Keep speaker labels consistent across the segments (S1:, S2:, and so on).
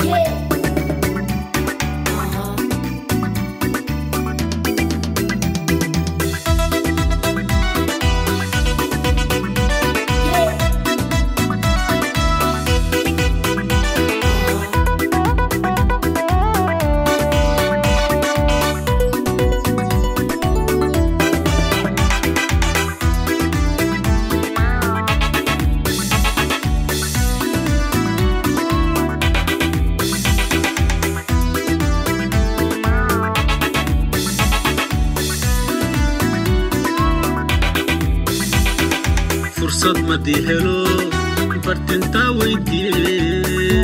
S1: fursad madii helo bartintaa weydiiye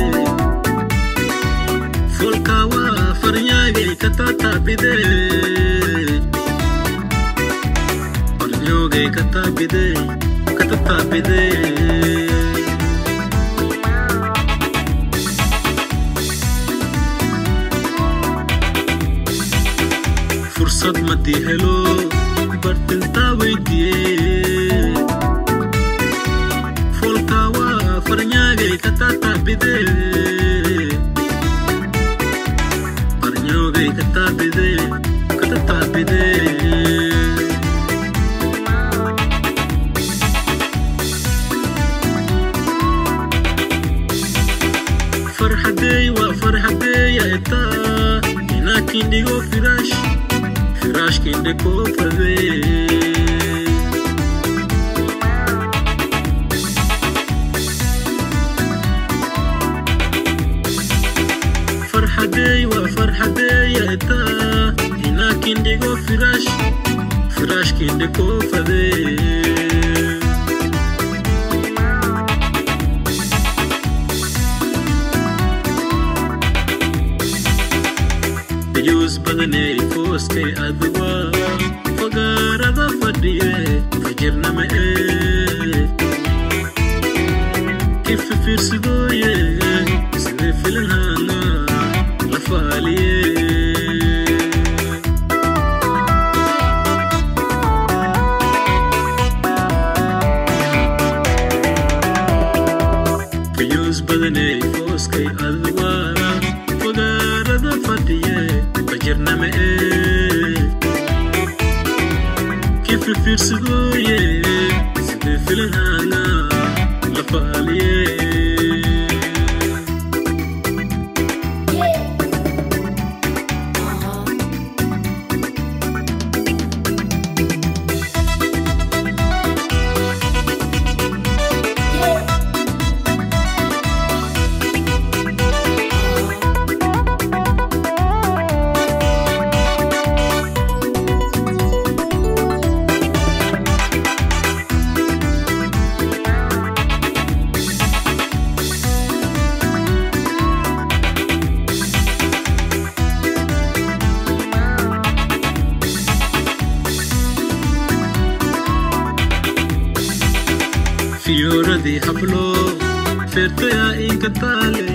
S1: folkaa waa farnyaagay katataabide farnyoogay kataabide katataabide fursad madii helo bartintaa weydiiye folkaa waa farnyaagay katataabide farnyoogay kataabide katataabide farxadeey waa farxadeeyaetaa inaakindhigo firaash firaashkindhekoo fadee farxadeey waa farxadeeyaetaa inaakindhigo firaash firaashkindhekoo fadee ayuus badaney fooskay adwaa fagaarada fadhiye fajirnama ee kififiirsidooye sidee filanhaana la faaliye ayuus badaney fooskay adwaa fagaarada fadhiye fajirnama ee kififiirsidooye sidee filanhaana la faaliye fiyooradii hablo feertaya inka taale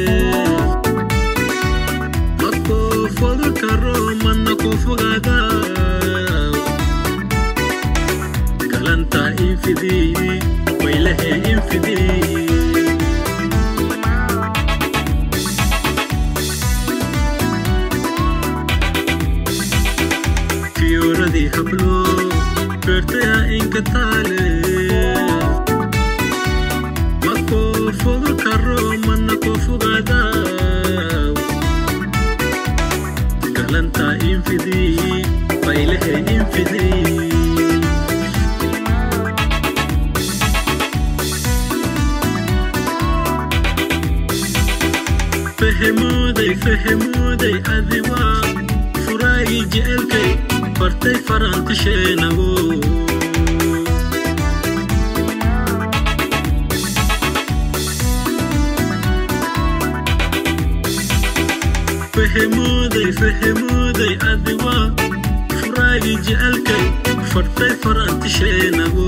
S1: makoo foga karo mana koo fogaada galantaa infidii waylahee infidii fiyooradii hablo feertaya inka taale makoo foga karo mana koo fogaada galantaa infidii waylahee infidii fahmooday fahmooday adiwaa furaagii jecelkay bartay farantishenago fahmooday fahmooday adiwaa furaagii jecelkay fartay farantisheenago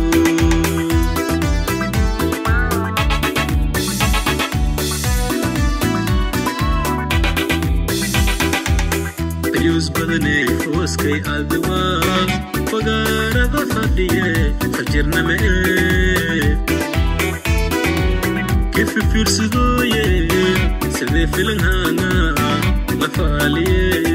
S1: ayuus badaney fooskay adiwaa fagaarada fadhiye fajirnama ee kififiirsidooye sidee filanhaana la faaliye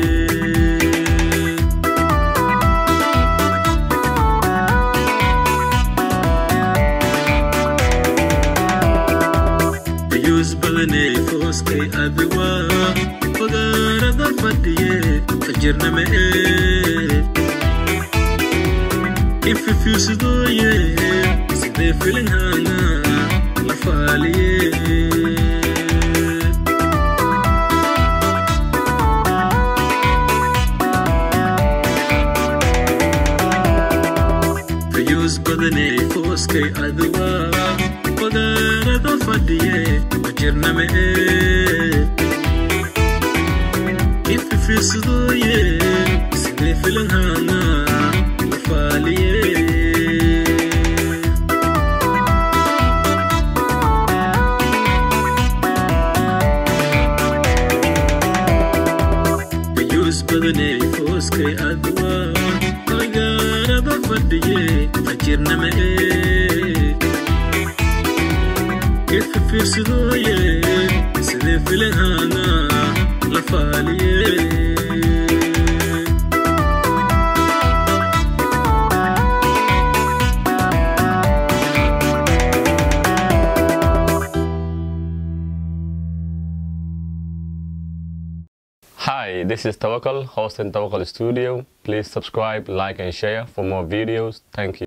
S1: ayuus badaney fooskay adiwa fagaarada fadhiye fajirnama ee ififiirsadooye sidee filanhaana la faaliye fayuus badaney fooskay adiwa fagaarada fadhiye fajirnama ee ififiirsadooye sidee filanhaana la faaliye ayuus badaney fooskay adwa fagaarada fadhiye fajirnama ee ififiirsadooye sidee filanhaana la faaliye
S2: Hi, this is Tawakal, host in Tawakal Studio. Please subscribe, like, and share for more videos. Thank you.